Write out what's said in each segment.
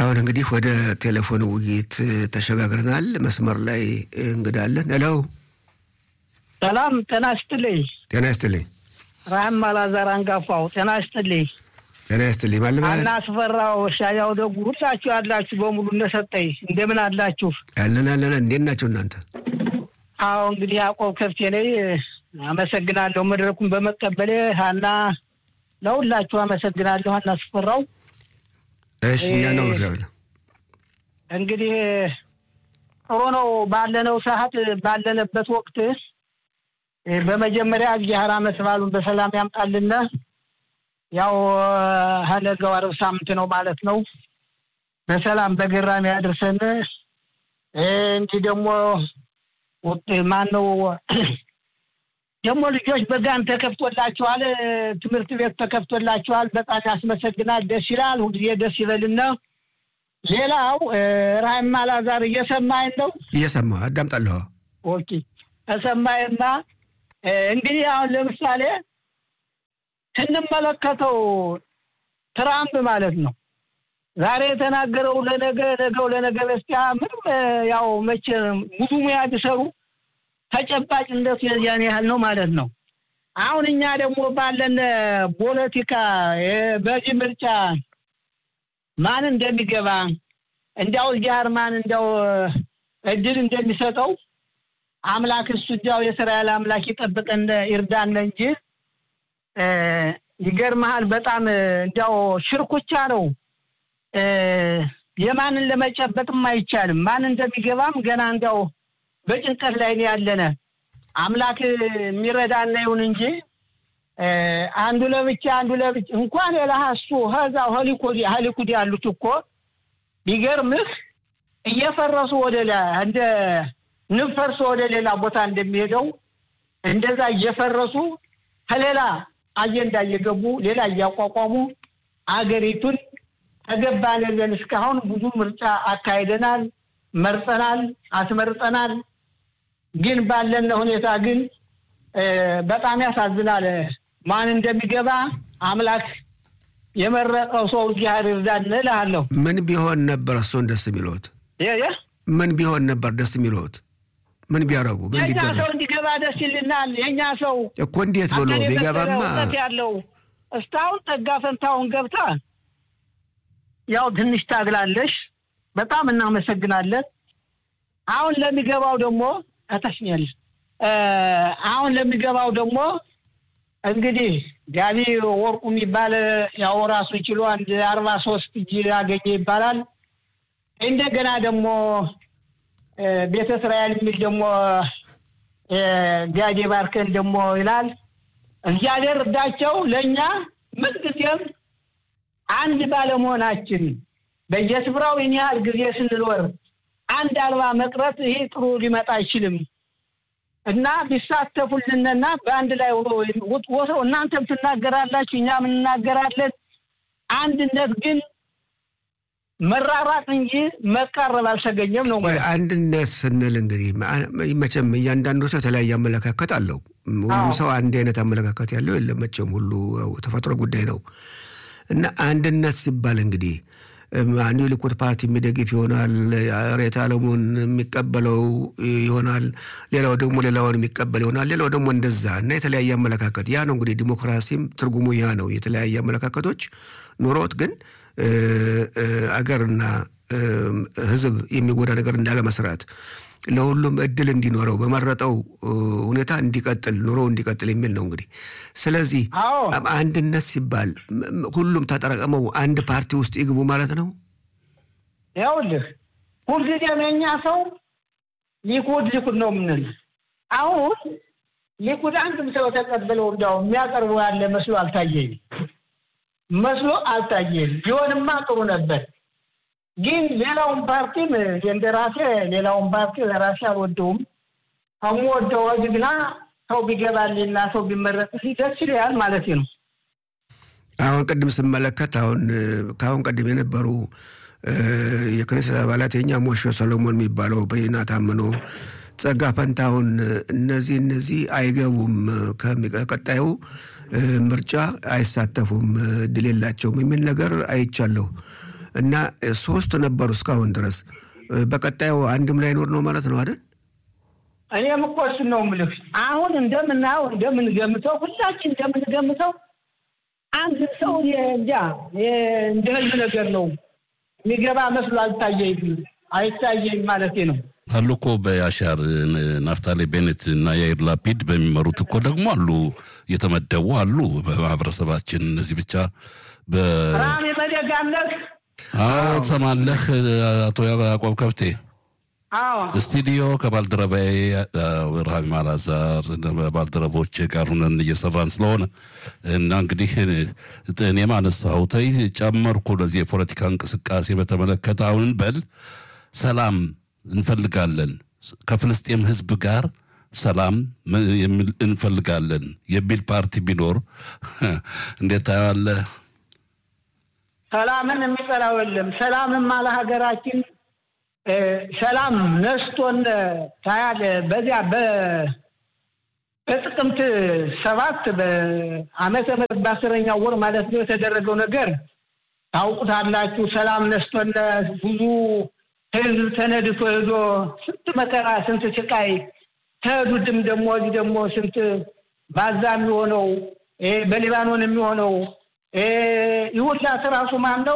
አሁን እንግዲህ ወደ ቴሌፎን ውይይት ተሸጋግረናል። መስመር ላይ እንግዳለን። ሄሎ፣ ሰላም ጤና ይስጥልኝ። ጤና ይስጥልኝ። ራህም አላዛር አንጋፋው ጤና ይስጥልኝ። ጤና ይስጥልኝ። ማለማ አና አስፈራው ሻያው ደጉ ሁላችሁ ያላችሁ በሙሉ እንደሰጠኝ እንደምን አላችሁ? ያለን አለን። እንዴት ናቸው እናንተ? አዎ እንግዲህ ያዕቆብ ከፍቴ ነኝ። አመሰግናለሁ መድረኩን በመቀበሌ ሀና፣ ለሁላችሁ አመሰግናለሁ። ሀና አስፈራው እሺ፣ እኛ ነው ምክላለ እንግዲህ ጥሩ ነው ባለነው ሰዓት ባለንበት ወቅት በመጀመሪያ እግዚአብሔር ዓመት በዓሉን በሰላም ያምጣልን። ያው ሀነጋው ዓርብ ሳምንት ነው ማለት ነው። በሰላም በገራሚ ያድርሰን። እንዲህ ደግሞ ማን ነው ደግሞ ልጆች በጋን ተከፍቶላችኋል፣ ትምህርት ቤት ተከፍቶላችኋል። በጣም ያስመሰግናል። ደስ ይላል። ሁልጊዜ ደስ ይበልና ሌላው ራህም አላዛር እየሰማኝ ነው? እየሰማ አዳምጣለሁ። ኦኬ ተሰማይና እንግዲህ አሁን ለምሳሌ ስንመለከተው ትራምፕ ማለት ነው ዛሬ የተናገረው ለነገ ነገው ለነገ በስቲያ ምንም ያው መቼ ሙሉ ሙያ ቢሰሩ ተጨባጭነቱ የዚያን ያህል ነው ማለት ነው። አሁን እኛ ደግሞ ባለን ፖለቲካ በዚህ ምርጫ ማን እንደሚገባ እንዲያው እግዚአብሔር ማን እንዲያው እድል እንደሚሰጠው አምላክ እሱ እንዲያው የእስራኤል አምላክ ይጠብቀን ይርዳን እንጂ ይገርመሃል። በጣም እንዲያው ሽርኩቻ ነው። የማንን ለመጨበጥም አይቻልም። ማን እንደሚገባም ገና እንዲያው በጭንቀት ላይ ነው ያለነ። አምላክ የሚረዳና ይሁን እንጂ አንዱ ለብቻ አንዱ ለብቻ እንኳን የለሀሱ ሀዛ ሆሊኮዲ ሀሊኩዲ ያሉት እኮ ቢገርምህ እየፈረሱ ወደ እንደ ንብ ፈርሶ ወደ ሌላ ቦታ እንደሚሄደው እንደዛ እየፈረሱ ከሌላ አጀንዳ እየገቡ ሌላ እያቋቋሙ አገሪቱን ተገባን ብለን እስካሁን ብዙ ምርጫ አካሂደናል፣ መርጠናል፣ አስመርጠናል። ግን ባለን ሁኔታ ግን በጣም ያሳዝናል። ማን እንደሚገባ አምላክ የመረጠው ሰው እግዚአብሔር ይርዳን እልሃለሁ። ምን ቢሆን ነበር እሱን ደስ የሚለዎት? የ ምን ቢሆን ነበር ደስ የሚለዎት? ምን ቢያደርጉ ምን የእኛ ቢደረግ ሰው እንዲገባ ደስ ይልናል። የእኛ ሰው እኮ እንዴት ብሎ አገር ቢገባማ የፈጠረ እውቀት ያለው እስካሁን ጠጋ ፈንታውን ገብታ ያው ትንሽ ታግላለሽ። በጣም እናመሰግናለን። አሁን ለሚገባው ደግሞ እተሽኛል አሁን ለሚገባው ደግሞ እንግዲህ ጋቢ ወርቁ የሚባል ያው ራሱ ችሎ አንድ አርባ ሶስት እጅ ያገኘ ይባላል። እንደገና ደግሞ ቤተ እስራኤል የሚል ደግሞ ጋዲ ባርከን ደግሞ ይላል። እግዚአብሔር እርዳቸው። ለእኛ ምንጊዜም አንድ ባለመሆናችን በየስፍራው ይህን ያህል ጊዜ ስንኖር አንድ አልባ መቅረት ይሄ ጥሩ ሊመጣ አይችልም እና ቢሳተፉልንና በአንድ ላይ ወሰው እናንተም ትናገራላችሁ፣ እኛም እንናገራለን። አንድነት ግን መራራቅ እንጂ መቃረብ አልተገኘም ነው። ቆይ አንድነት ስንል እንግዲህ መቼም እያንዳንዱ ሰው የተለያየ አመለካከት አለው። ሁሉም ሰው አንድ አይነት አመለካከት ያለው የለም መቼም፣ ሁሉ ተፈጥሮ ጉዳይ ነው እና አንድነት ሲባል እንግዲህ አንዱ የሊኩድ ፓርቲ የሚደግፍ ይሆናል፣ ሬት አለሙን የሚቀበለው ይሆናል፣ ሌላው ደግሞ ሌላውን የሚቀበል ይሆናል፣ ሌላው ደግሞ እንደዛ እና የተለያየ አመለካከት ያ ነው እንግዲህ ዲሞክራሲም ትርጉሙ ያ ነው። የተለያየ አመለካከቶች ኑሮት ግን አገርና ሕዝብ የሚጎዳ ነገር እንዳለ መስራት ለሁሉም እድል እንዲኖረው በመረጠው ሁኔታ እንዲቀጥል ኑሮ እንዲቀጥል የሚል ነው እንግዲህ። ስለዚህ አዎ አንድነት ሲባል ሁሉም ተጠራቅመው አንድ ፓርቲ ውስጥ ይግቡ ማለት ነው። ይኸውልህ ሁልጊዜም የእኛ ሰው ሊኩድ ሊኩድ ነው የምንል። አሁን ሊኩድ አንድም ሰው ተቀብለው እንዲያው የሚያቀርቡ ያለ መስሎ አልታየኝ መስሎ አልታየኝ። ቢሆንማ ጥሩ ነበር። ግን ሌላውን ፓርቲም እንደ ራሴ ሌላውን ፓርቲ ለራሴ አልወደውም። ከምወደው ግና ሰው ቢገባልኝና ሰው ቢመረጥልኝ ደስ ይለኛል ማለት ነው። አሁን ቅድም ስመለከት አሁን ከአሁን ቀደም የነበሩ የክኔሴት አባላት የኛ ሞሾ ሰሎሞን የሚባለው በይና ታምኖ ጸጋ ፈንታሁን እነዚህ እነዚህ አይገቡም ከቀጣዩ ምርጫ አይሳተፉም እድል የላቸውም የሚል ነገር አይቻለሁ። እና ሶስት ነበሩ እስካሁን ድረስ። በቀጣዩ አንድም ላይኖር ነው ማለት ነው አይደል? እኔም እኮ እሱን ነው የምልህ። አሁን እንደምናየው እንደምንገምተው፣ ሁላችን እንደምንገምተው አንድ ሰው እንጃ እንደ ህልም ነገር ነው የሚገባ መስሎ አልታየኝ አይታየኝ ማለቴ ነው። አሉ እኮ በያሻር ናፍታሌ ቤኔት እና ያይር ላፒድ በሚመሩት እኮ ደግሞ አሉ የተመደቡ አሉ በማህበረሰባችን። እነዚህ ብቻ ራም የመደጋምለክ አዎ፣ ትሰማለህ አቶ ያዕቆብ ከብቴ ስቱዲዮ ከባልደረባዬ ረሃቢ ማላዛር ባልደረቦች ጋር ሁነን እየሰራን ስለሆነ እና እንግዲህ እኔም አነሳሁት ጨመርኩ። ለዚህ የፖለቲካ እንቅስቃሴ በተመለከተ አሁን በል ሰላም እንፈልጋለን ከፍልስጤም ህዝብ ጋር ሰላም እንፈልጋለን የሚል ፓርቲ ቢኖር እንዴት ታየዋለህ? ሰላምን የሚጠላው የለም። ሰላምም አለ ሀገራችን ሰላም ነስቶን ታያል። በዚያ በጥቅምት ሰባት በዓመተ ምህረት በአስረኛው ወር ማለት ነው የተደረገው ነገር ታውቁታላችሁ። ሰላም ነስቶን ብዙ ህዝብ ተነድቶ ሄዶ ስንት መከራ ስንት ስቃይ ተሄዱድም ደግሞ እዚህ ደግሞ ስንት ባዛ የሚሆነው በሊባኖን የሚሆነው ይሁላት ራሱ ማን ነው?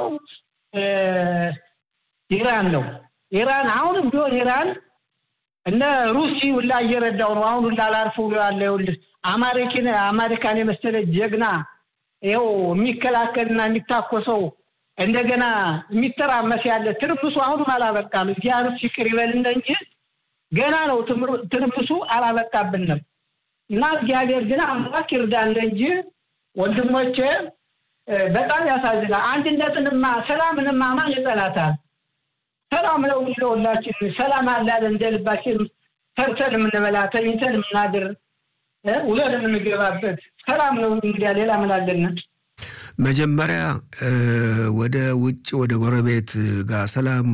ኢራን ነው። ኢራን አሁንም ቢሆን ኢራን እነ ሩሲ ሁላ እየረዳው ነው። አሁን ሁላ ላርፍ ብሎ ያለ ይኸውልህ አማሪኪን አሜሪካን የመሰለ ጀግና ይኸው የሚከላከልና የሚታኮሰው እንደገና የሚተራመስ ያለ ትርምሱ አሁንም አላበቃም። እግዚአብሔር ይቅር ይበልን እንጂ ገና ነው ትርምሱ አላበቃብንም። እና እግዚአብሔር ግን አምላክ ይርዳን እንጂ ወንድሞቼ በጣም ያሳዝናል። አንድነትንማ ሰላምንማ ማን ይጠላታል? ሰላም ነው ለሁላችን። ሰላም አላለ እንደ ልባችን ሰርተን የምንበላ ተኝተን የምናድር ውለን የምንገባበት ሰላም ነው። እንግዲያ ሌላ ምን አለን? መጀመሪያ ወደ ውጭ ወደ ጎረቤት ጋር ሰላም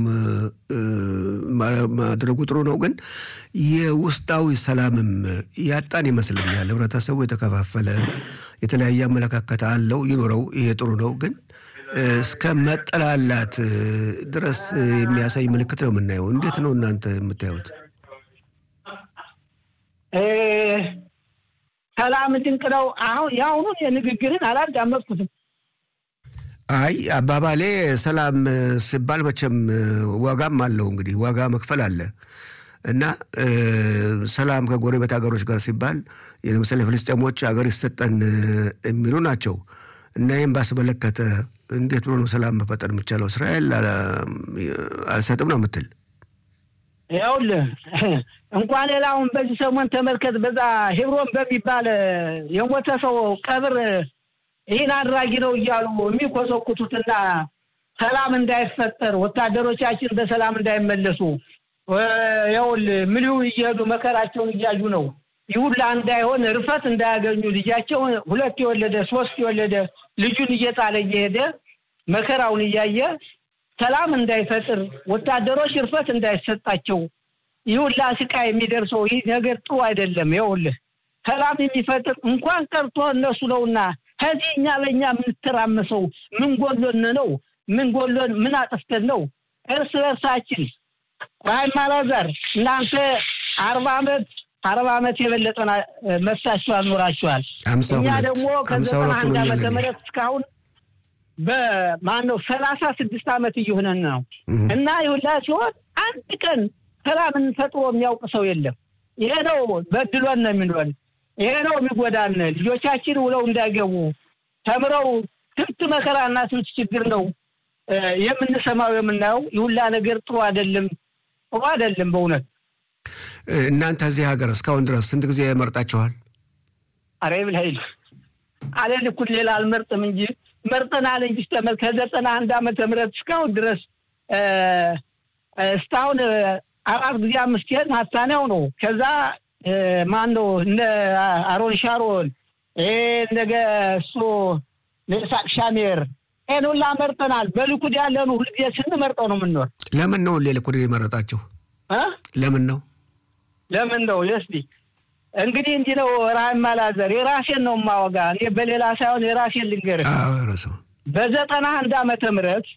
ማድረጉ ጥሩ ነው፣ ግን የውስጣዊ ሰላምም ያጣን ይመስለኛል። ህብረተሰቡ የተከፋፈለ የተለያየ አመለካከት አለው፣ ይኖረው፣ ይሄ ጥሩ ነው፣ ግን እስከ መጠላላት ድረስ የሚያሳይ ምልክት ነው የምናየው። እንዴት ነው እናንተ የምታዩት? ሰላም ድንቅ ነው። አሁን የአሁኑን የንግግርን አላዳመጥኩትም። አይ አባባሌ ሰላም ሲባል መቼም ዋጋም አለው እንግዲህ ዋጋ መክፈል አለ እና ሰላም ከጎረቤት ሀገሮች ጋር ሲባል ለምሳሌ ፍልስጤሞች ሀገር ይሰጠን የሚሉ ናቸው እና ይህም ባስመለከተ እንዴት ብሎ ነው ሰላም መፈጠር የሚቻለው? እስራኤል አልሰጥም ነው የምትል ይኸውልህ እንኳን ሌላውን በዚህ ሰሞን ተመልከት። በዛ ሄብሮን በሚባል የሞተ ሰው ቀብር ይህን አድራጊ ነው እያሉ የሚኮሰኩቱትና ሰላም እንዳይፈጠር ወታደሮቻችን በሰላም እንዳይመለሱ ይኸውልህ ምልው እየሄዱ መከራቸውን እያዩ ነው። ይሁላ እንዳይሆን እርፈት እንዳያገኙ ልጃቸውን ሁለት የወለደ ሶስት የወለደ ልጁን እየጣለ እየሄደ መከራውን እያየ ሰላም እንዳይፈጥር ወታደሮች እርፈት እንዳይሰጣቸው ይሁላ ስቃይ የሚደርሰው ይህ ነገር ጥሩ አይደለም። ይኸውልህ ሰላም የሚፈጥር እንኳን ቀርቶ እነሱ ነውና ከዚህ እኛ በእኛ የምንተራመሰው ምን ጎሎን ነው? ምን ጎሎን ምን አጥፍተን ነው? እርስ በርሳችን ራይም አላዛር እናንተ አርባ ዓመት አርባ ዓመት የበለጠ መሳችኋል ኖራችኋል። እኛ ደግሞ ከዘጠና አንድ ዓመተ ምህረት እስካሁን በማን ነው ሰላሳ ስድስት ዓመት እየሆነን ነው እና ይሁላ ሲሆን አንድ ቀን ሰላምን ፈጥሮ የሚያውቅ ሰው የለም። ይሄ ነው በድሎን ነው የሚኖን። ይሄ ነው የሚጎዳን። ልጆቻችን ውለው እንዳይገቡ ተምረው ስንት መከራና ስንት ችግር ነው የምንሰማው የምናየው። ይሁላ ነገር ጥሩ አይደለም፣ ጥሩ አይደለም በእውነት እናንተ እዚህ ሀገር እስካሁን ድረስ ስንት ጊዜ መርጣችኋል? አሬ ብልሀይል አለን እኩል ሌላ አልመርጥም እንጂ መርጠናል እንጂ ተመል ከዘጠና አንድ ዓመተ ምህረት እስካሁን ድረስ እስካሁን አራት ጊዜ አምስት ሄድ ማታንያው ነው። ከዛ ማን ነው እነ አሮን ሻሮን ነገ እሱ ለሳቅ ሻሜር ይህን ሁላ መርጠናል። በልኩድ ያለኑ ሁልጊዜ ስንመርጠው ነው የምንኖር። ለምን ነው ልኩድ የመረጣችሁ? ለምን ነው ለምን ነው የስዲ እንግዲህ እንዲህ ነው። ራህም አላዘር የራሴን ነው የማወጋ እኔ በሌላ ሳይሆን የራሴን ልንገርህ። በዘጠና አንድ ዓመተ ምህረት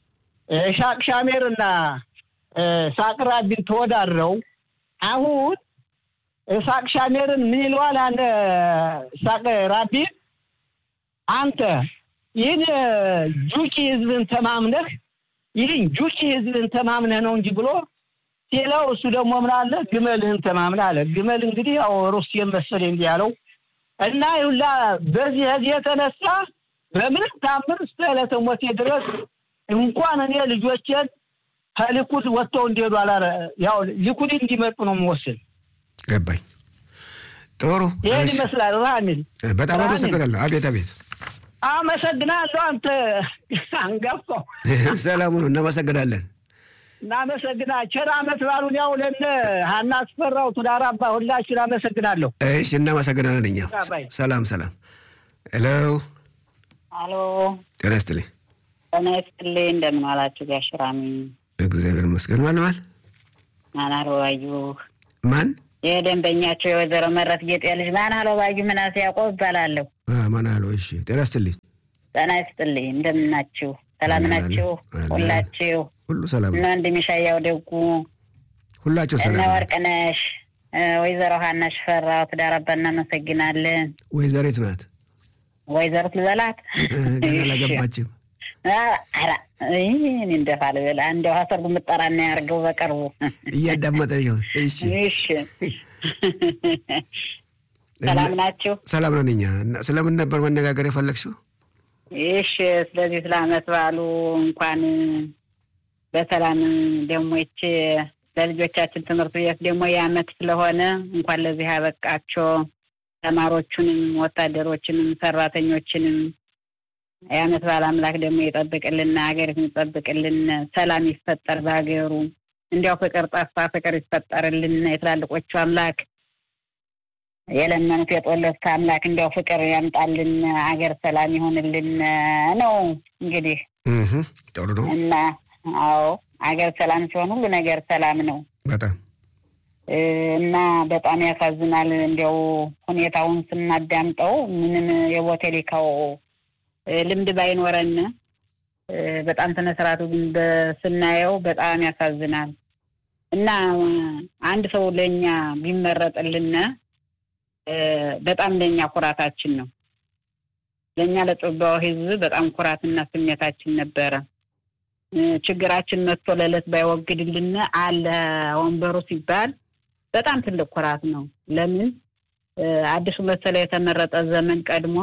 ሻቅ ሻሜር እና ሳቅ ራቢን ተወዳድረው አሁን ሳቅ ሻሜርን ምን ይለዋል? አንድ ሳቅ ራቢን አንተ ይህን ጁቂ ህዝብን ተማምነህ ይህን ጁቂ ህዝብን ተማምነህ ነው እንጂ ብሎ ሲለው እሱ ደግሞ ምን አለ ግመልህን ተማምነህ አለ። ግመል እንግዲህ ያው ሩሲያን መሰለኝ እንዲህ ያለው እና ይሁላ በዚህ ህዝብ የተነሳ በምንም ታምር እስከ ዕለተ ሞቴ ድረስ እንኳን እኔ ልጆቼን ከሊኩድ ወጥተው እንዲሄዱ አላረ ያው ሊኩድ እንዲመጡ ነው የምወስን። ገባኝ። ጥሩ ይህን ይመስላል። ራሚል በጣም አመሰግናለሁ። አቤት አቤት። አመሰግናለሁ። አንተ አንጋፋው ሰላሙኑ እናመሰግናለን። እናመሰግና ቸር አመት ባሉን ያው ለነ ሀና አስፈራው ቱዳር አባ ሁላችን አመሰግናለሁ። እሺ እናመሰግናለን። እኛ ሰላም ሰላም። ሄሎ አሎ፣ ጤና ይስጥልኝ። ጤና ይስጥልኝ። እንደምን ዋላችሁ ጋሽ ራሚ? እግዚአብሔር ይመስገን። ማን ማን ማን አለባዩ ማን የደንበኛቸው የወይዘሮ መረት ጌጤ ልጅ ማን አለባዩ ምናሴ ያዕቆብ እባላለሁ። ማን አለው? እሺ ጤና ይስጥልኝ። ጤና ይስጥልኝ። እንደምን ናችሁ? ሰላም ናችሁ? ሁላችሁ ሁሉ ሰላም እነ ወንድም ሻያው ደጉ፣ ሁላችሁ እነ ሰላም። ወርቅነሽ፣ ወይዘሮ ሀና ሽፈራው ትዳር አባ እናመሰግናለን። ወይዘሪት ናት ወይዘሮት ልበላት ገና አላገባችም። ኧረ እኔ እንደፋ ልበል እንደው ሀሰርጉ ምጠራና ያርገው በቅርቡ እያዳመጠች ነው። እሺ እሺ ሰላም ናችሁ? ሰላም ነን እኛ። እና ስለምን ነበር መነጋገር የፈለግሽው? እሺ ስለዚህ ስለ አመት በዓሉ እንኳን በሰላም ደግሞ ይች ለልጆቻችን ትምህርት ቤት ደግሞ የአመት ስለሆነ እንኳን ለዚህ ያበቃቸው ተማሪዎቹንም ወታደሮችንም ሰራተኞችንም የአመት በዓል አምላክ ደግሞ ይጠብቅልን፣ ሀገሪቱን ይጠብቅልን፣ ሰላም ይፈጠር በሀገሩ። እንዲያው ፍቅር ጠፋ፣ ፍቅር ይፈጠርልን። የትላልቆቹ አምላክ የለመኑት የጦለት አምላክ እንዲያው ፍቅር ያምጣልን፣ አገር ሰላም ይሆንልን ነው እንግዲህ እህ ጥሩ ነው እና አዎ አገር ሰላም ሲሆን ሁሉ ነገር ሰላም ነው በጣም እና በጣም ያሳዝናል። እንዲያው ሁኔታውን ስናዳምጠው ምንም የቦቴሊካው ልምድ ባይኖረን በጣም ስነ ስርዓቱ ግን ስናየው በጣም ያሳዝናል። እና አንድ ሰው ለእኛ ቢመረጥልን በጣም ለእኛ ኩራታችን ነው። ለእኛ ለጽባው ሕዝብ በጣም ኩራትና ስሜታችን ነበረ። ችግራችን መጥቶ ለዕለት ባይወግድልን አለ ወንበሩ ሲባል በጣም ትልቅ ኩራት ነው። ለምን አዲሱ መሰለ የተመረጠ ዘመን ቀድሞ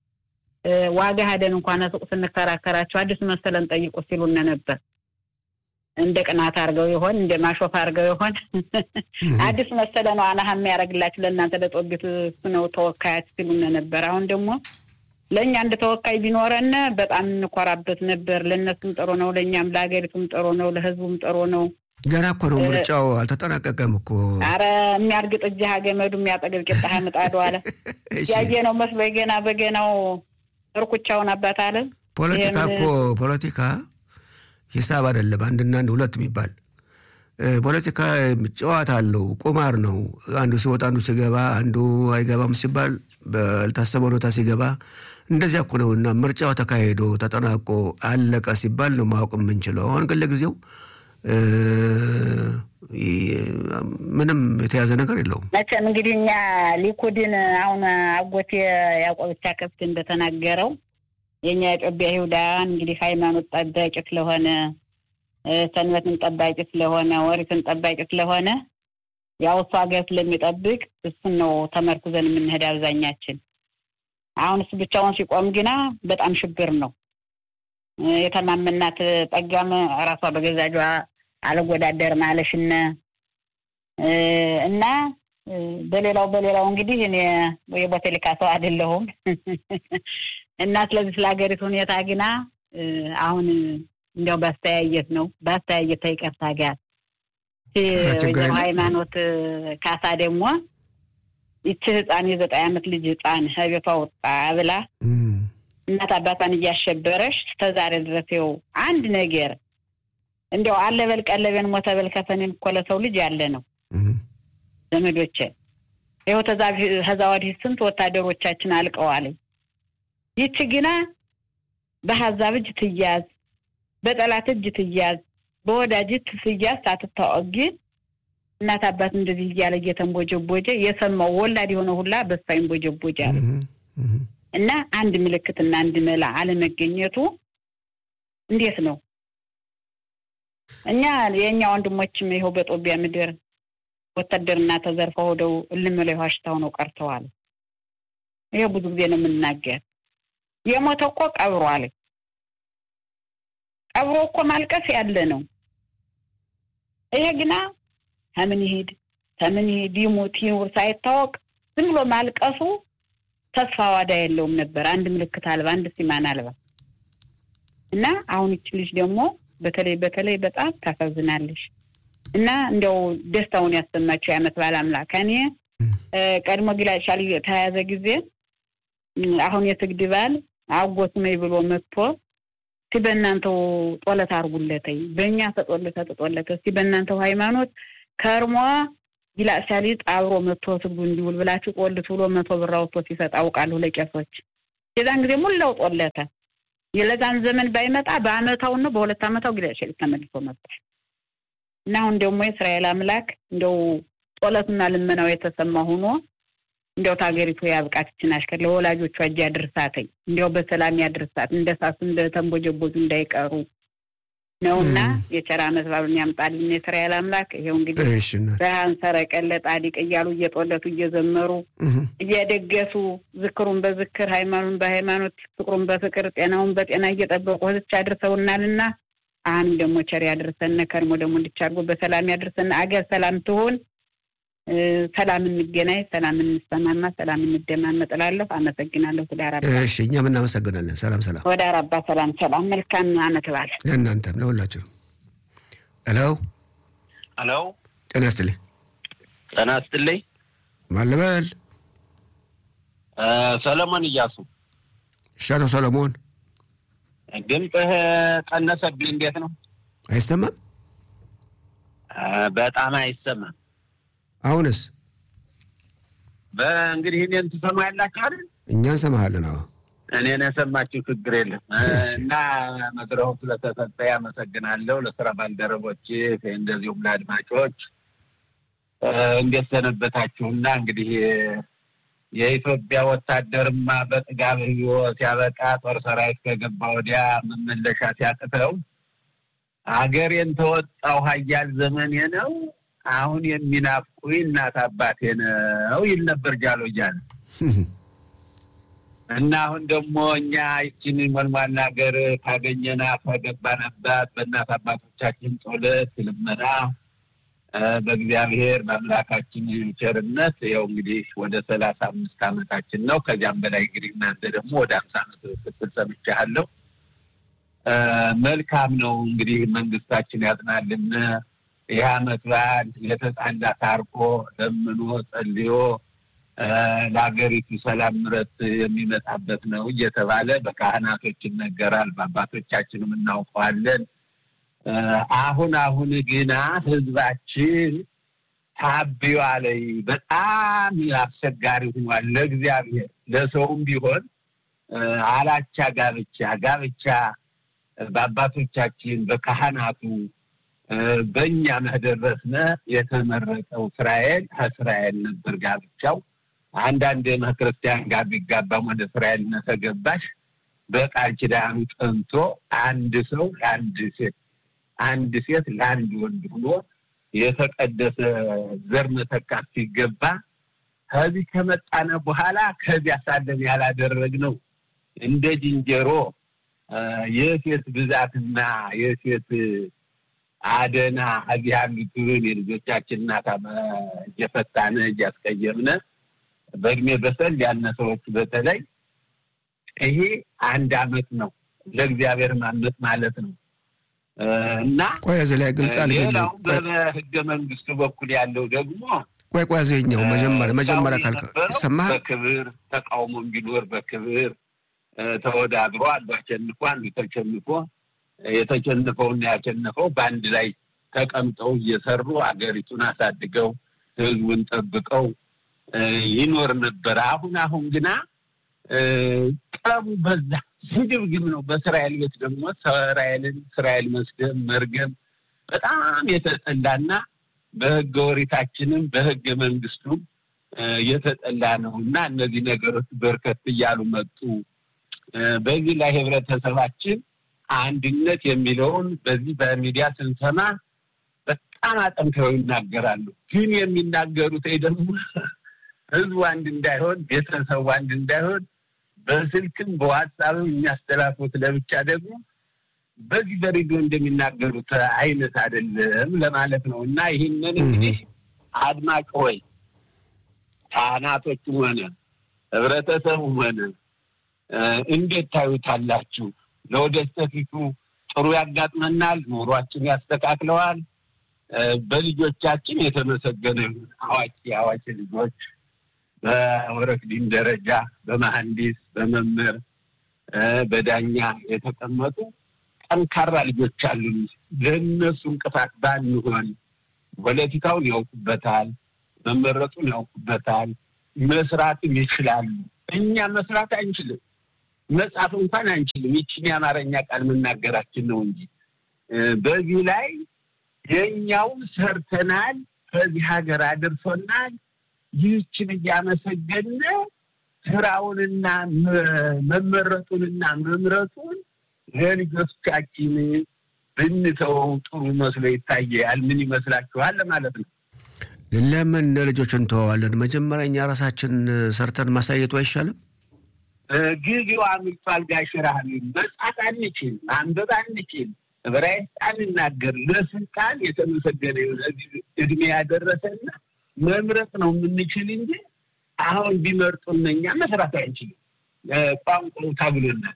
ዋጋ ሄደን እንኳን ሱቅ ስንከራከራቸው አዲሱ መሰለን ጠይቁ ሲሉን ነበር። እንደ ቅናት አድርገው ይሆን እንደ ማሾፍ አድርገው ይሆን? አዲስ መሰለ ነው አናሀ የሚያደርግላችሁ ለእናንተ ለጦቢት እሱ ነው ተወካያች ሲሉን ነበር። አሁን ደግሞ ለእኛ እንደ ተወካይ ቢኖረን በጣም እንኮራበት ነበር። ለእነሱም ጥሩ ነው፣ ለእኛም ለሀገሪቱም ጥሩ ነው፣ ለህዝቡም ጥሩ ነው። ገና እኮ ነው ምርጫው አልተጠናቀቀም እኮ። አረ የሚያርግጥ እጅህ ገመዱ የሚያጠግብ ቂጣ ምጣዱ አለ ያየ ነው መስሎ ገና በገናው እርኩቻውን አባት አለ። ፖለቲካ እኮ ፖለቲካ ሂሳብ አይደለም። አንድና አንድ ሁለት የሚባል ፖለቲካ ጨዋታ አለው፣ ቁማር ነው። አንዱ ሲወጣ አንዱ ሲገባ፣ አንዱ አይገባም ሲባል ባልታሰበ ሁኔታ ሲገባ እንደዚያ እኮ ነው። እና ምርጫው ተካሂዶ ተጠናቆ አለቀ ሲባል ነው ማወቅ የምንችለው። አሁን ግን ለጊዜው ምንም የተያዘ ነገር የለውም። መቼም እንግዲህ እኛ ሊኩድን አሁን አጎቴ ያዕቆብቻ ከፍት እንደተናገረው የእኛ የጦቢያ ይሁዳውያን እንግዲህ ሃይማኖት ጠባቂ ስለሆነ ሰንበትን ጠባቂ ስለሆነ ወሪትን ጠባቂ ስለሆነ ያው እሱ ሀገር ስለሚጠብቅ እሱን ነው ተመርኩዘን የምንሄድ አብዛኛችን። አሁን እሱ ብቻውን ሲቆም ግና በጣም ሽብር ነው። የተማመናት ጠጋም ራሷ በገዛጇ አልወዳደርም አለሽነ እና በሌላው በሌላው እንግዲህ እኔ የቦቴሊካ ሰው አይደለሁም እና ስለዚህ ስለ ሀገሪቱ ሁኔታ ግና አሁን እንዲያው ባስተያየት ነው ባስተያየት ተይቀርታ ጋር ወይዘሮ ሃይማኖት ካሳ ደግሞ ይቺ ህፃን የዘጠኝ ዓመት ልጅ ህፃን ከቤቷ ወጣ ብላ እናት አባቷን እያሸበረሽ እስከዛሬ ድረስ ይኸው አንድ ነገር እንዲያው አለበል ቀለቤን ሞተበል ከፈኔን እኮ ለሰው ልጅ ያለ ነው ዘመዶቼ። ይኸው ከዛ ወዲህ ስንት ወታደሮቻችን አልቀዋል። ይቺ ግና በሀዛብ እጅ ትያዝ፣ በጠላት እጅ ትያዝ፣ በወዳጅ ትያዝ ሳትታወቅ ግን እናት አባት እንደዚህ እያለ እየተንቦጀቦጀ የሰማው ወላድ የሆነ ሁላ በሳ ይንቦጀቦጀ አለ እና አንድ ምልክትና አንድ መላ አለመገኘቱ እንዴት ነው? እኛ የእኛ ወንድሞችም ይኸው በጦቢያ ምድር ወታደርና ተዘርፈው ሄደው እልም ላይ ዋሽታው ነው ቀርተዋል። ይሄ ብዙ ጊዜ ነው የምናገር። የሞተ እኮ ቀብሮ አለ ቀብሮ እኮ ማልቀስ ያለ ነው። ይሄ ግና ከምን ይሄድ ከምን ይሄድ ይሙት ይኑር ሳይታወቅ ዝም ብሎ ማልቀሱ ተስፋ ዋዳ የለውም ነበር። አንድ ምልክት አልባ፣ አንድ ሲማን አልባ እና አሁን ይች ልጅ ደግሞ በተለይ በተለይ በጣም ታሳዝናለሽ እና እንዲያው ደስታውን ያሰማቸው የዓመት በዓል አምላክ እኔ ቀድሞ ግላሻል ተያያዘ ጊዜ አሁን የስግድ በዓል አጎት ነኝ ብሎ መጥቶ እስቲ በእናንተው ጦለት አርጉለተኝ በእኛ ተጦለተ ተጦለተ እስቲ በእናንተው ሃይማኖት ከርሟ ይላሻሊ አብሮ መጥቶ ስግዱ እንዲውል ብላችሁ ጦልት ብሎ መቶ ብር አውጥቶ ሲሰጥ አውቃለሁ ለቄሶች። የዛን ጊዜ ሙላው ጦለተ። የለዛን ዘመን ባይመጣ በአመታው ነው በሁለት አመታው ግላሻሊ ተመልሶ መጥቷል። እና አሁን ደግሞ የእስራኤል አምላክ እንደው ጦለቱና ልመናው የተሰማ ሆኖ እንዲያው ታገሪቱ ያብቃት ይችን አሽከር ለወላጆቿ እጅ ያድርሳተኝ እንዲያው በሰላም ያድርሳት እንደ ሳሱ እንደ ተንቦጀቦዙ እንዳይቀሩ ነውና የቸር ዓመት በዓሉን ያምጣልን የእስራኤል አምላክ። ይኸው እንግዲህ ብርሃን ሰረቀለ ጣዲቅ እያሉ እየጦለቱ እየዘመሩ እየደገሱ ዝክሩን በዝክር ሃይማኖቱን በሃይማኖት ፍቅሩን በፍቅር ጤናውን በጤና እየጠበቁ ህዝች አድርሰውናልና አሁንም ደግሞ ቸር ያድርሰን። ከርሞ ደግሞ እንድቻርጎ በሰላም ያድርሰን። አገር ሰላም ትሆን። ሰላም እንገናኝ፣ ሰላም እንሰማማ፣ ሰላም እንደማመጥ እላለሁ። አመሰግናለሁ። ወደ አራባ እሺ፣ እኛም እናመሰግናለን። ሰላም ሰላም፣ ወደ አራባ ሰላም ሰላም። መልካም አመት በዓል ለእናንተም ለሁላችንም። ሄሎ ሄሎ፣ ጤና ይስጥልኝ። ጤና ይስጥልኝ። ማን ልበል? ሰለሞን እያሱ። እሺ፣ አቶ ሰለሞን ድምፅህ ቀነሰብኝ። እንዴት ነው? አይሰማም? በጣም አይሰማም። አሁንስ? በእንግዲህ እኔን ትሰማ ያላችሁ አይደል? እኛ እንሰማሃለን። አዎ እኔን የሰማችሁ ችግር የለም እና መድረኩ ስለተሰጠ ያመሰግናለሁ። ለስራ ባልደረቦች እንደዚሁም ለአድማጮች እንዴት ሰነበታችሁና እንግዲህ የኢትዮጵያ ወታደርማ በጥጋብ ህዮ ሲያበቃ ጦር ሰራዊት ከገባ ወዲያ መመለሻ ሲያቅተው አገሬን ተወጣው ሀያል ዘመኔ ነው አሁን የሚናፍቁኝ እናት አባቴ ነው ይል ነበር ጃሎ እያለ እና አሁን ደግሞ እኛ ይችን ሞልሟላ ሀገር ካገኘናት ከገባንባት በእናት አባቶቻችን ጸሎት ልመና በእግዚአብሔር በአምላካችን ቸርነት ያው እንግዲህ ወደ ሰላሳ አምስት ዓመታችን ነው። ከዚያም በላይ እንግዲህ እናንተ ደግሞ ወደ አምሳ ዓመት ስትል ሰምቻለሁ። መልካም ነው እንግዲህ መንግስታችን ያጽናልን። ይህ ዓመት በዓል የተጣላ ታርቆ ለምኖ ጸልዮ ለሀገሪቱ ሰላም ምረት የሚመጣበት ነው እየተባለ በካህናቶች ይነገራል፣ በአባቶቻችንም እናውቀዋለን። አሁን አሁን ግና ህዝባችን ታቢዋ ላይ በጣም አስቸጋሪ ሆኗል። ለእግዚአብሔር ለሰውም ቢሆን አላቻ ጋብቻ ጋብቻ በአባቶቻችን በካህናቱ በእኛ መደረስነ የተመረጠው እስራኤል ከእስራኤል ነበር ጋብቻው። አንዳንድ ክርስቲያን ጋር ቢጋባም ወደ እስራኤል ተገባሽ በቃል ኪዳኑ ጠንቶ አንድ ሰው ለአንድ ሴት አንድ ሴት ለአንድ ወንድ ሆኖ የተቀደሰ ዘር መተካት ሲገባ ከዚህ ከመጣነ በኋላ ከዚያ ሳለን ያላደረግነው እንደ ዝንጀሮ የሴት ብዛትና የሴት አደና እዚህ ያሉትን የልጆቻችን እናት እየፈታነ እያስቀየምነ በእድሜ በሰል ያነ ሰዎች በተለይ ይሄ አንድ አመት ነው ለእግዚአብሔር ማመት ማለት ነው። እና ቆይ እዚህ ላይ ግልጽ ሌላው በህገ መንግስቱ በኩል ያለው ደግሞ ቆይ ቆይ እዚህኛው መጀመሪያ መጀመሪያ ካልከ ይሰማሃል? በክብር ተቃውሞ ቢኖር በክብር ተወዳድሮ አንዱ አሸንፎ አንዱ ተሸንፎ የተሸነፈውና ያሸነፈው በአንድ ላይ ተቀምጠው እየሰሩ አገሪቱን አሳድገው ህዝቡን ጠብቀው ይኖር ነበር። አሁን አሁን ግና ጠቡ በዛ፣ ስግብግብ ነው። በእስራኤል ቤት ደግሞ እስራኤልን እስራኤል መስደብ መርገም በጣም የተጠላና በህገ ወሪታችንም በህገ መንግስቱም የተጠላ ነው እና እነዚህ ነገሮች በርከት እያሉ መጡ። በዚህ ላይ ህብረተሰባችን አንድነት የሚለውን በዚህ በሚዲያ ስንሰማ በጣም አጠንክረው ይናገራሉ። ግን የሚናገሩት ደግሞ ህዝቡ አንድ እንዳይሆን፣ ቤተሰቡ አንድ እንዳይሆን በስልክም በዋትሳፕም የሚያስተላልፉት ለብቻ ደግሞ በዚህ በሬዲዮ እንደሚናገሩት አይነት አይደለም ለማለት ነው እና ይህንን እንግዲህ አድማጭ ሆይ ካህናቶችም ሆነ ህብረተሰቡም ሆነ እንዴት ታዩታላችሁ? ለወደፊቱ ጥሩ ያጋጥመናል፣ ኑሯችን ያስተካክለዋል። በልጆቻችን የተመሰገነ አዋቂ አዋቂ ልጆች በወረክዲን ደረጃ በመሐንዲስ በመምህር በዳኛ የተቀመጡ ጠንካራ ልጆች አሉን። ለእነሱ እንቅፋት ባንሆን ፖለቲካውን ያውቁበታል፣ መመረጡን ያውቁበታል፣ መስራትም ይችላሉ። እኛ መስራት አንችልም፣ መጻፍ እንኳን አንችልም። ይችን የአማርኛ ቃል መናገራችን ነው እንጂ በዚህ ላይ የእኛው ሰርተናል፣ ከዚህ ሀገር አድርሶናል። ይህችን እያመሰገነ ስራውንና መመረጡንና መምረጡን ለልጆቻችን ብንተወው ጥሩ መስሎ ይታያል። ምን ይመስላችኋል? ለማለት ነው። ለምን ለልጆች እንተዋዋለን? መጀመሪያ እኛ ራሳችን ሰርተን ማሳየቱ አይሻልም? ጊዜው አምልጧል። ጋሽራህን መጻፍ አንችል፣ ማንበብ አንችል፣ ዕብራይስጥ አንናገር። ለስልጣን የተመሰገነ የሆነ እድሜ ያደረሰና መምረጥ ነው የምንችል እንጂ አሁን ቢመርጡን እኛ መስራት አንችልም። ቋንቋው ታግሎናል።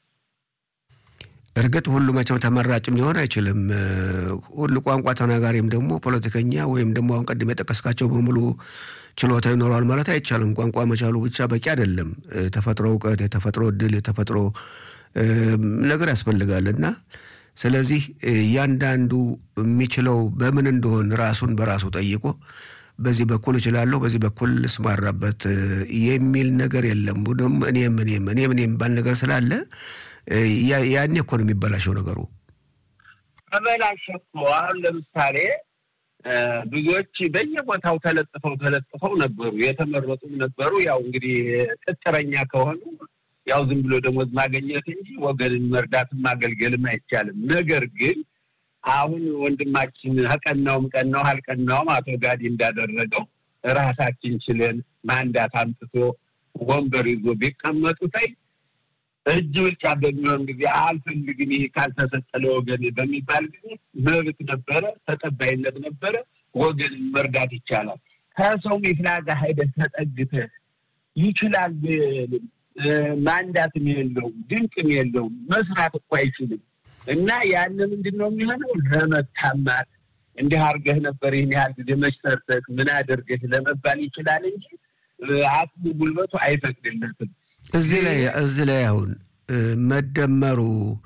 እርግጥ ሁሉ መቼም ተመራጭም ሊሆን አይችልም። ሁሉ ቋንቋ ተናጋሪም ደግሞ ፖለቲከኛ ወይም ደግሞ አሁን ቀድም የጠቀስካቸው በሙሉ ችሎታ ይኖረዋል ማለት አይቻልም። ቋንቋ መቻሉ ብቻ በቂ አይደለም። የተፈጥሮ እውቀት፣ የተፈጥሮ እድል፣ የተፈጥሮ ነገር ያስፈልጋል እና ስለዚህ እያንዳንዱ የሚችለው በምን እንደሆን ራሱን በራሱ ጠይቆ በዚህ በኩል እችላለሁ፣ በዚህ በኩል ስማራበት የሚል ነገር የለም። ቡድም እኔም እኔም እኔም እኔም የሚባል ነገር ስላለ ያኔ እኮ ነው የሚበላሸው ነገሩ። ተበላሸ እኮ አሁን ለምሳሌ ብዙዎች በየቦታው ተለጥፈው ተለጥፈው ነበሩ፣ የተመረጡም ነበሩ። ያው እንግዲህ ቅጥረኛ ከሆኑ ያው ዝም ብሎ ደሞዝ ማገኘት እንጂ ወገንን መርዳትም ማገልገልም አይቻልም። ነገር ግን አሁን ወንድማችን ቀናውም ቀናው አልቀናውም አቶ ጋዲ እንዳደረገው ራሳችን ችለን ማንዳት አምጥቶ ወንበር ይዞ ቢቀመጡ ታይ እጅ ብልጫ በሚሆን ጊዜ አልፈልግም ይሄ ካልተሰጠ ለወገን በሚባል ጊዜ መብት ነበረ፣ ተቀባይነት ነበረ። ወገንን መርዳት ይቻላል። ከሰው ሚፍላጋ ሄደህ ተጠግተህ ይችላል ማንዳትም የለውም ድንቅም የለውም መስራት እኮ አይችልም። እና ያን ምንድን ነው የሚሆነው? ለመታማት እንዲህ አድርገህ ነበር ይህን ያህል ጊዜ መች ሰርተህ ምን አድርገህ ለመባል ይችላል እንጂ አቅሙ ጉልበቱ አይፈቅድለትም። እዚህ ላይ እዚህ ላይ አሁን መደመሩ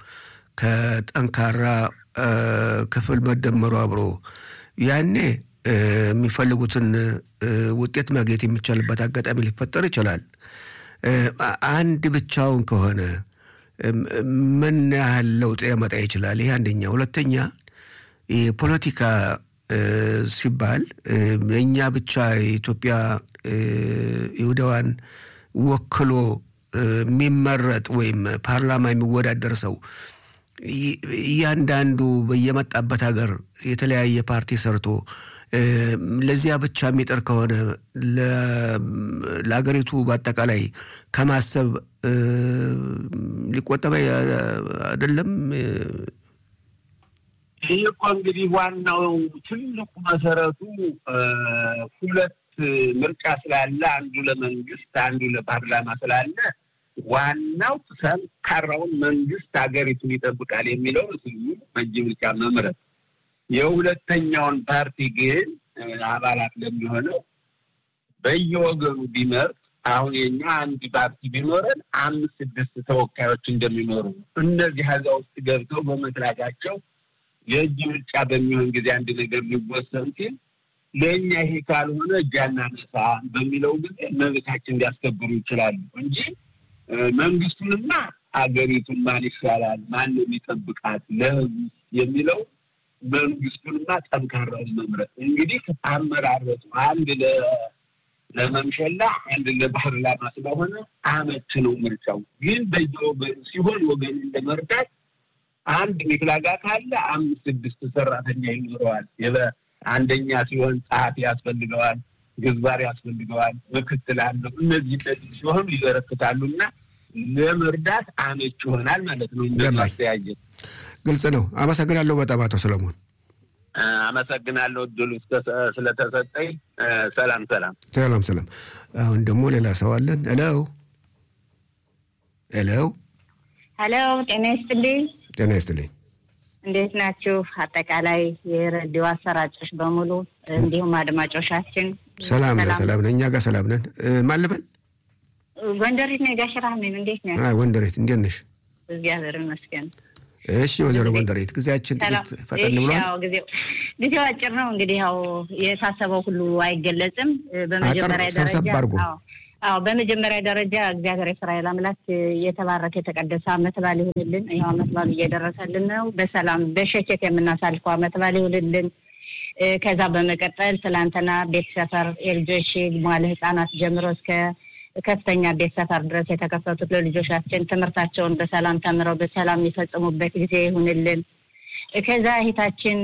ከጠንካራ ክፍል መደመሩ አብሮ ያኔ የሚፈልጉትን ውጤት ማግኘት የሚቻልበት አጋጣሚ ሊፈጠር ይችላል። አንድ ብቻውን ከሆነ ምን ያህል ለውጥ ያመጣ ይችላል? ይህ አንደኛ። ሁለተኛ የፖለቲካ ሲባል እኛ ብቻ የኢትዮጵያ ይሁዳዋን ወክሎ የሚመረጥ ወይም ፓርላማ የሚወዳደር ሰው እያንዳንዱ በየመጣበት ሀገር የተለያየ ፓርቲ ሰርቶ ለዚያ ብቻ የሚጠር ከሆነ ለሀገሪቱ በአጠቃላይ ከማሰብ ሊቆጠበ አይደለም። ይህ እኮ እንግዲህ ዋናው ትልቁ መሰረቱ ሁለት ምርጫ ስላለ አንዱ ለመንግስት አንዱ ለፓርላማ ስላለ ዋናው ጠንካራውን መንግስት ሀገሪቱን ይጠብቃል የሚለው ስዩ በእጅ ምርጫ መምረጥ የሁለተኛውን ፓርቲ ግን አባላት ለሚሆነው በየወገኑ ቢመርጥ አሁን የኛ አንድ ፓርቲ ቢኖረን አምስት ስድስት ተወካዮች እንደሚኖሩ እነዚህ ሀዛ ውስጥ ገብተው በመስራታቸው የእጅ ምርጫ በሚሆን ጊዜ አንድ ነገር ሊወሰን ሲል ለእኛ ይሄ ካልሆነ እጃና ነሳ በሚለው ጊዜ መብታችን እንዲያስከብሩ ይችላሉ እንጂ መንግስቱንማ አገሪቱን ማን ይሻላል፣ ማን ነው የሚጠብቃት ለህዝብ የሚለው መንግስቱንማ ጠንካራውን መምረጥ እንግዲህ አመራረጡ አንድ ለመምሸላ አንድ ለፓርላማ ስለሆነ አመት ነው ምርጫው። ግን በየወገኑ ሲሆን ወገኑን ለመርዳት አንድ ሚፍላጋ ካለ አምስት ስድስት ሰራተኛ ይኖረዋል። አንደኛ ሲሆን ጸሐፊ ያስፈልገዋል፣ ግንባር ያስፈልገዋል፣ ምክትል አለው። እነዚህ እነዚህ ሲሆኑ ይበረክታሉ እና ለመርዳት አመች ይሆናል ማለት ነው። እንደማስተያየት ግልጽ ነው። አመሰግናለሁ በጣም አቶ ሰለሞን። አመሰግናለሁ እድሉ ስለተሰጠኝ። ሰላም ሰላም ሰላም ሰላም። አሁን ደግሞ ሌላ ሰው አለን። ሄሎ ሄሎ ሄሎ፣ ጤና ይስጥልኝ። ጤና ይስጥልኝ። እንዴት ናችሁ? አጠቃላይ የሬዲዮ አሰራጮች በሙሉ እንዲሁም አድማጮቻችን ሰላም ነን፣ ሰላም ነን። እኛ ጋር ሰላም ነን። ማን ልበል? ጎንደሬት ነኝ። ጋሽ ራህሜን እንዴት ነህ? ጎንደሬት እንዴት ነሽ? እግዚአብሔር ይመስገን። እሺ ወይዘሮ ጎንደሬት ጊዜያችን ጥቂት ፈጠን ብሏል። ጊዜው አጭር ነው። እንግዲህ ያው የታሰበው ሁሉ አይገለጽም። በመጀመሪያ ሰብሰብ ደረጃ አድርጎ አዎ በመጀመሪያ ደረጃ እግዚአብሔር የእስራኤል አምላክ የተባረከ የተቀደሰ አመት በዓል ይሁንልን። ይኸው አመት በዓሉ እየደረሰልን ነው። በሰላም በሸኬት የምናሳልፈው አመት በዓል ይሁንልን። ከዛ በመቀጠል ትላንትና ቤት ሰፈር የልጆች መዋለ ህጻናት ጀምሮ እስከ ከፍተኛ ቤት ሰፈር ድረስ የተከፈቱት ለልጆቻችን ትምህርታቸውን በሰላም ተምረው በሰላም የሚፈጽሙበት ጊዜ ይሁንልን። ከዛ እህታችን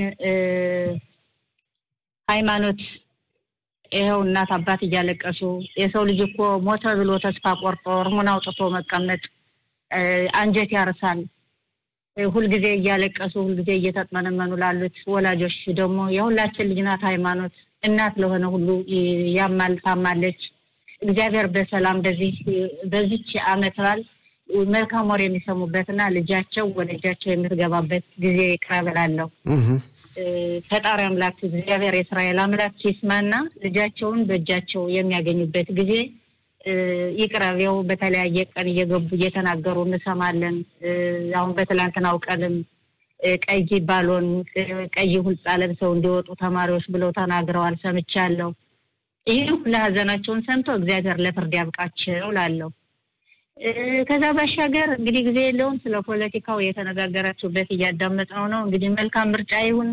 ሃይማኖት ይኸው እናት አባት እያለቀሱ የሰው ልጅ እኮ ሞተ ብሎ ተስፋ ቆርጦ እርሙን አውጥቶ መቀመጥ አንጀት ያርሳል። ሁልጊዜ እያለቀሱ ሁልጊዜ እየተጥመነመኑ ላሉት ወላጆች ደግሞ የሁላችን ልጅ ናት ሃይማኖት እናት ለሆነ ሁሉ ያማል ታማለች። እግዚአብሔር በሰላም በዚህ በዚች አመት በዓል መልካም ወር የሚሰሙበትና ልጃቸው ወደ እጃቸው የምትገባበት ጊዜ ይቅረብላለሁ። ፈጣሪ አምላክ እግዚአብሔር የእስራኤል አምላክ ይስማና ልጃቸውን በእጃቸው የሚያገኙበት ጊዜ ይቅረቤው። በተለያየ ቀን እየገቡ እየተናገሩ እንሰማለን። አሁን በትላንትናው ቀንም ቀይ ባሎን ቀይ ሁልጻ ለብሰው እንዲወጡ ተማሪዎች ብለው ተናግረዋል፣ ሰምቻለሁ። ይህ ሁሉ ሀዘናቸውን ሰምቶ እግዚአብሔር ለፍርድ ያብቃቸው ላለው ከዛ ባሻገር እንግዲህ ጊዜ የለውም። ስለ ፖለቲካው የተነጋገራችሁበት እያዳመጥነው ነው። እንግዲህ መልካም ምርጫ ይሁን።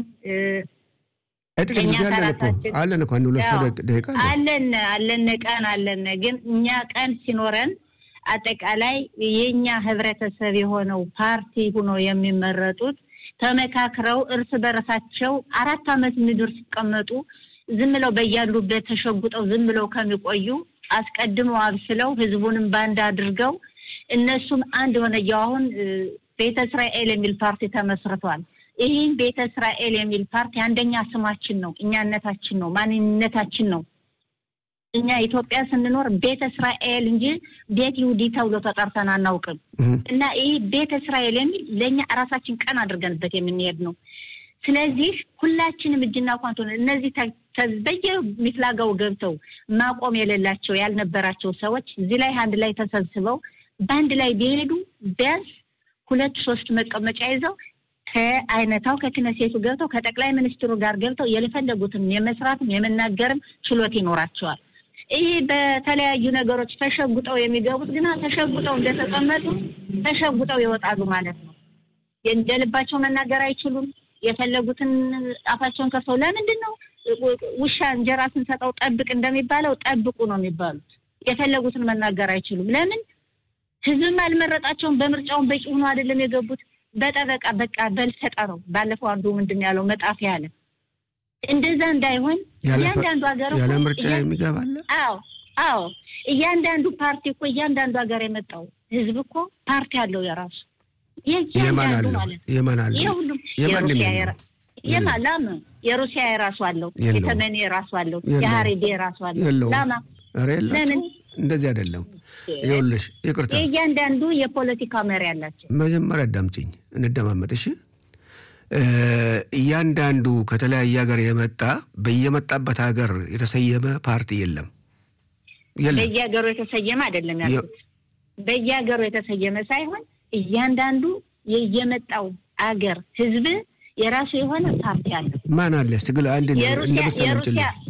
ጥቂት ጊዜ አለን እኮ አለን እኮ አንድ ሁለት ደቂቃ አለን አለን ቀን አለን። ግን እኛ ቀን ሲኖረን አጠቃላይ የእኛ ህብረተሰብ የሆነው ፓርቲ ሆኖ የሚመረጡት ተመካክረው እርስ በርሳቸው አራት አመት ምድር ሲቀመጡ ዝም ብለው በያሉበት ተሸጉጠው ዝም ብለው ከሚቆዩ አስቀድመው አብስለው ህዝቡንም ባንድ አድርገው እነሱም አንድ የሆነ አሁን ቤተ እስራኤል የሚል ፓርቲ ተመስርቷል። ይህም ቤተ እስራኤል የሚል ፓርቲ አንደኛ ስማችን ነው፣ እኛነታችን ነው፣ ማንነታችን ነው። እኛ ኢትዮጵያ ስንኖር ቤተ እስራኤል እንጂ ቤት ይሁዲ ተብሎ ተጠርተን አናውቅም። እና ይህ ቤተ እስራኤል የሚል ለእኛ እራሳችን ቀን አድርገንበት የምንሄድ ነው። ስለዚህ ሁላችንም እጅና ኳንቶ እነዚህ በየሚፍላጋው ገብተው ማቆም የሌላቸው ያልነበራቸው ሰዎች እዚህ ላይ አንድ ላይ ተሰብስበው በአንድ ላይ ቢሄዱ ቢያንስ ሁለት ሶስት መቀመጫ ይዘው ከአይነታው ከክነሴቱ ገብተው ከጠቅላይ ሚኒስትሩ ጋር ገብተው የፈለጉትን የመስራትም የመናገርም ችሎት ይኖራቸዋል። ይህ በተለያዩ ነገሮች ተሸጉጠው የሚገቡት ግና ተሸጉጠው እንደተቀመጡ ተሸጉጠው ይወጣሉ ማለት ነው። እንደ ልባቸው መናገር አይችሉም። የፈለጉትን አፋቸውን ከፍተው ለምንድን ነው ውሻ እንጀራ ስንሰጠው ጠብቅ እንደሚባለው ጠብቁ ነው የሚባሉት። የፈለጉትን መናገር አይችሉም። ለምን? ህዝብም አልመረጣቸውም። በምርጫውን በቂ ሆኖ አይደለም የገቡት። በጠበቃ በቃ በልሰጠ ነው። ባለፈው አንዱ ምንድን ያለው መጣፊ ያለ እንደዛ እንዳይሆን እያንዳንዱ ሀገር ያለ ምርጫ የሚገባለ አዎ አዎ፣ እያንዳንዱ ፓርቲ እኮ እያንዳንዱ ሀገር የመጣው ህዝብ እኮ ፓርቲ አለው የራሱ የማን አለው የማን አለው የሁሉም የማን የማ ላም የሩሲያ የራሱ አለው፣ የተመኔ የራሱ አለው፣ የሀሬዴ የራሱ አለው። ላማ ለምን እንደዚህ አይደለም። ይኸውልሽ ይቅርታ፣ የእያንዳንዱ የፖለቲካ መሪ አላቸው። መጀመሪያ አዳምጪኝ፣ እንደማመጥ እሺ። እያንዳንዱ ከተለያየ ሀገር የመጣ በየመጣበት ሀገር የተሰየመ ፓርቲ የለም የለም። በየሀገሩ የተሰየመ አይደለም ያልኩት፣ በየሀገሩ የተሰየመ ሳይሆን እያንዳንዱ የየመጣው አገር ህዝብ የራሱ የሆነ ፓርቲ አለ። ማን አለ? ትግል አንድ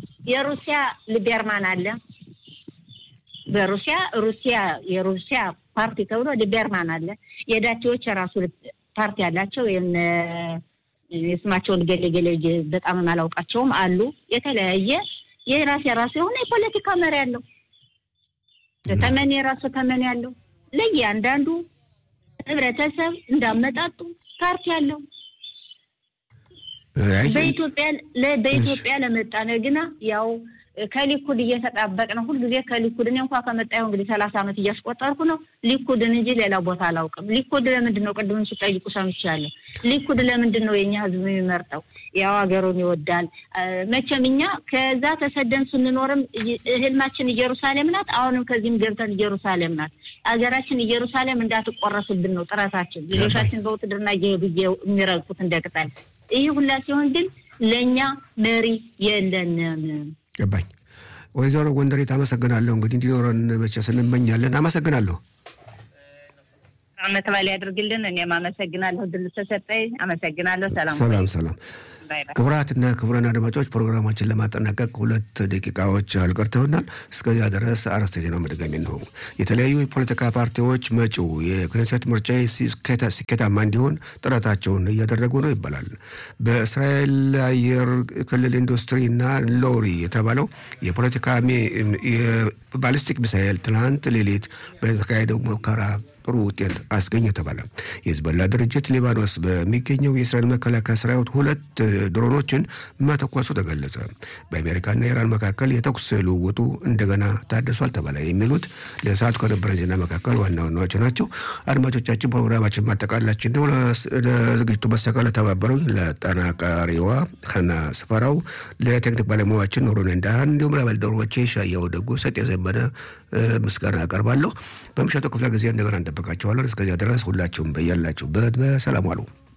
የሩሲያ ሊቤርማን አለ። በሩሲያ ሩሲያ የሩሲያ ፓርቲ ተብሎ ሊበርማን አለ። የዳቸዎች የራሱ ፓርቲ አላቸው። የስማቸውን ገሌ ገሌ በጣም አላውቃቸውም አሉ። የተለያየ የራስ የራሱ የሆነ የፖለቲካ መሪ አለው። ተመን የራሱ ተመን ያለው ለእያንዳንዱ ህብረተሰብ እንዳመጣጡ ፓርቲ አለው። በኢትዮጵያ በኢትዮጵያ ለመጣነ ግና ያው ከሊኩድ እየተጣበቅ ነው ሁልጊዜ ከሊኩድ እኔ እንኳ ከመጣሁ እንግዲህ ሰላሳ ዓመት እያስቆጠርኩ ነው። ሊኩድን እንጂ ሌላ ቦታ አላውቅም። ሊኩድ ለምንድን ነው ቅድም ሲጠይቁ ሰምቻለሁ። ሊኩድ ለምንድን ነው የኛ ህዝብ የሚመርጠው? ያው ሀገሩን ይወዳል። መቼም እኛ ከዛ ተሰደን ስንኖርም ህልማችን ኢየሩሳሌም ናት። አሁንም ከዚህም ገብተን ኢየሩሳሌም ናት። ሀገራችን ኢየሩሳሌም እንዳትቆረስብን ነው ጥረታችን። ልጆቻችን በውትድርና እየሄዱ የሚረግፉት እንደ ቅጠል። ይህ ሁላ ሲሆን ግን ለእኛ መሪ የለንም። ገባኝ። ወይዘሮ ጎንደሬት አመሰግናለሁ። እንግዲህ እንዲኖረን መቼስ እንመኛለን። አመሰግናለሁ። አመት በዓል ያድርግልን። እኔም አመሰግናለሁ ድል ተሰጠኝ። አመሰግናለሁ። ሰላም ሰላም ሰላም። ክቡራትና ክቡራን አድማጮች ፕሮግራማችን ለማጠናቀቅ ሁለት ደቂቃዎች አልቀርተውናል። እስከዚያ ድረስ አርዕስተ ዜናው መድገሚ ነው። የተለያዩ የፖለቲካ ፓርቲዎች መጪው የክኔሴት ምርጫ ስኬታማ እንዲሆን ጥረታቸውን እያደረጉ ነው ይባላል። በእስራኤል አየር ክልል ኢንዱስትሪና ሎሪ የተባለው የፖለቲካ ባሊስቲክ ሚሳኤል ትናንት ሌሊት በተካሄደው ሙከራ ጥሩ ውጤት አስገኘ ተባለ። የህዝቦላ ድርጅት ሊባኖስ በሚገኘው የእስራኤል መከላከያ ሰራዊት ሁለት ድሮኖችን መተኮሱ ተገለጸ። በአሜሪካና ኢራን መካከል የተኩስ ልውውጡ እንደገና ታድሷል ተባለ። የሚሉት ለሰዓቱ ከነበረ ዜና መካከል ዋና ዋናዎች ናቸው። አድማጮቻችን፣ ፕሮግራማችን ማጠቃላችን ነው። ለዝግጅቱ መሰቀል ለተባበሩኝ ለጠናቃሪዋ ሀና ስፈራው፣ ለቴክኒክ ባለሙያችን ኑሩን እንዳህን እንዲሁም ለባልደረቦቼ ሻያው ደጉ፣ ሰጥ የዘመነ ምስጋና አቀርባለሁ። በምሽቱ ክፍለ ጊዜ እንደገና እንጠብቃቸዋለን። እስከዚያ ድረስ ሁላችሁም በያላችሁበት በሰላም ዋሉ።